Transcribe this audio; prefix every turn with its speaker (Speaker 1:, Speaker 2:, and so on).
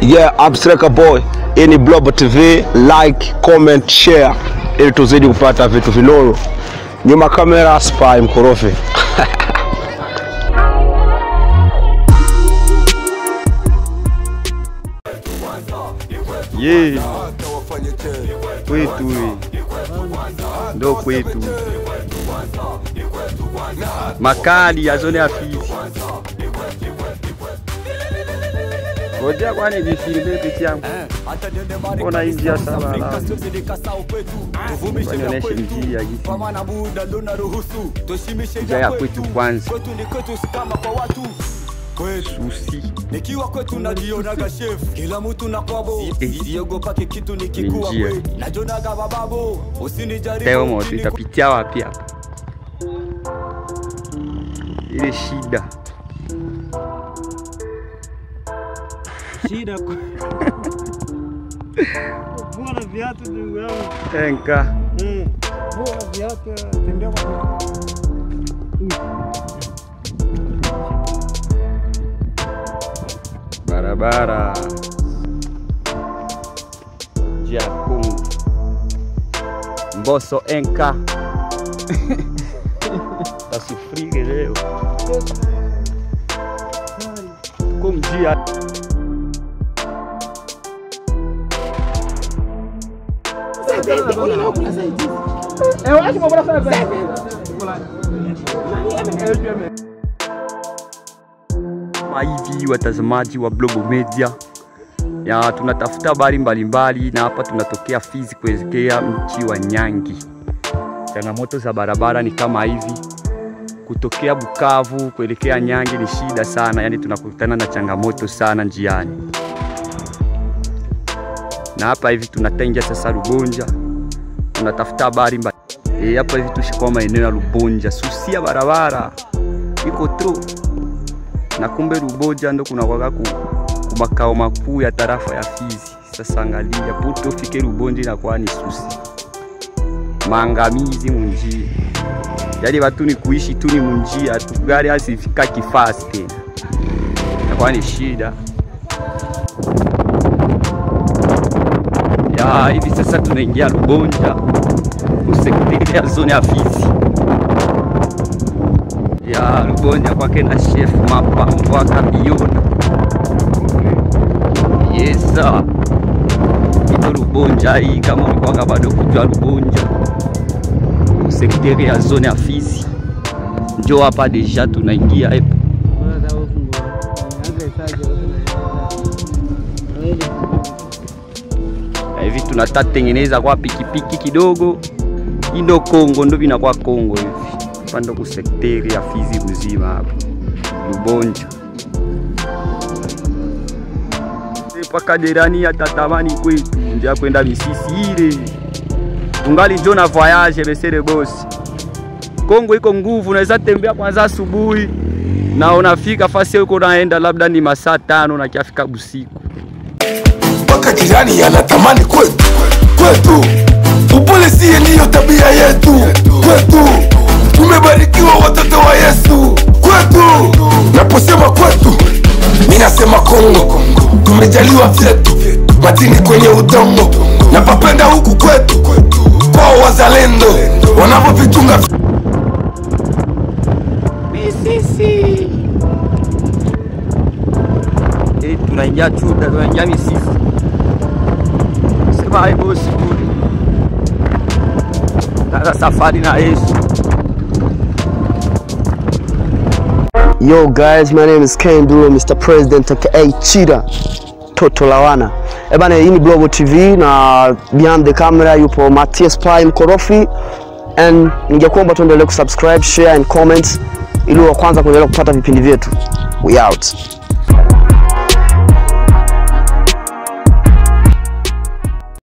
Speaker 1: Yeah, I'm Striker Boy. Hii ni Global TV, like, comment, share ili tuzidi kupata vitu vinoro. Nyuma kamera Spy Mkorofi.
Speaker 2: Ye kwetu we. ndo kwetu makali ya zone ya Fizi. Ngoja kwani nifilme peke yangu. Mbona hii njia sawa la nionyeshe njia hii. Njia ya kwetu kwanza. Susi.
Speaker 3: nikiwa kwetu najionaga chef kila mtu na kwabo
Speaker 2: Eh.
Speaker 3: siogopake kitu nikikuwa
Speaker 2: Njia.
Speaker 3: kwe najonaga bababo
Speaker 2: Leo
Speaker 3: usinijaribu
Speaker 2: moto itapitia wapi hapa? Ile shida.
Speaker 4: Shida ku- vua na viatu ndugu yangu.
Speaker 2: Enka.
Speaker 4: Mm. Vua na viatu, tembea kwa
Speaker 2: barabara njia kuu Mboso enka tasifrige leo kumjia kama hivi watazamaji wa Global Media ya tunatafuta habari mbalimbali na hapa tunatokea Fizi kuelekea mji wa Nyangi. Changamoto za barabara ni kama hivi, kutokea Bukavu kuelekea Nyangi ni shida sana, yani tunakutana na changamoto sana njiani. Na hapa hivi tunataingia sasa Rubonja, tunatafuta habari mbali. E, hapa hivi tushikwa maeneo ya Rubonja, susia barabara iko tro na kumbe Ruboja ndo kuna kwaga ku, ku makao makuu ya tarafa ya Fizi. Sasa angalia puto ufike Rubonja inakuwa ni susi, maangamizi munjia, yaani watu ni kuishi tu ni munjia tu, gari asifika kifasi tena, inakuwa ni shida ya hivi. Sasa tunaingia Rubonja kusekretari ya zone ya Fizi ya Rubonja kwake na chef mapambo akabiona yesa ito Rubonja hii, kama ulikuwaga bado kujua Rubonja sekretari ya zone ya Fizi, njo hapa deja tunaingia epo Na hivi tunata tengeneza kwa pikipiki kidogo, hii ndo Kongo, ndo vinakuwa Kongo hivi hapa ndo kusekteri ya Fizi kuzima hapa Lubonja mpaka derani atatamani kwetu ndia kwenda misisi ile tungali njo na voyage besere bosi Kongo iko nguvu, unaweza tembea kwanza asubuhi na unafika fasi uko naenda labda ni masaa tano na kiafika busiku.
Speaker 5: mpaka jirani anatamani kwetu kwetu. Upole siye ndiyo tabia yetu kwetu. Tumebarikiwa watoto wa Yesu kwetu. Naposema kwetu, mi nasema Kongo. Tumejaliwa vyetu madini kwenye udongo, na papenda huku kwetu kwao wazalendo wanavyovitunga
Speaker 2: Eh, tunaingia chuda, tunaingia misisi. Sema hai bosi kule. Sasa safari na Yesu.
Speaker 6: Yo guys, my name is Ken Duro, Mr. President aka Chida Toto Lawana. Eh bana, hii ni Global TV na behind the camera yupo Matthias Pai Mkorofi and ningekuomba tuendelee kusubscribe, share and comment ili wa kwanza kuendelea kupata vipindi vyetu. We out.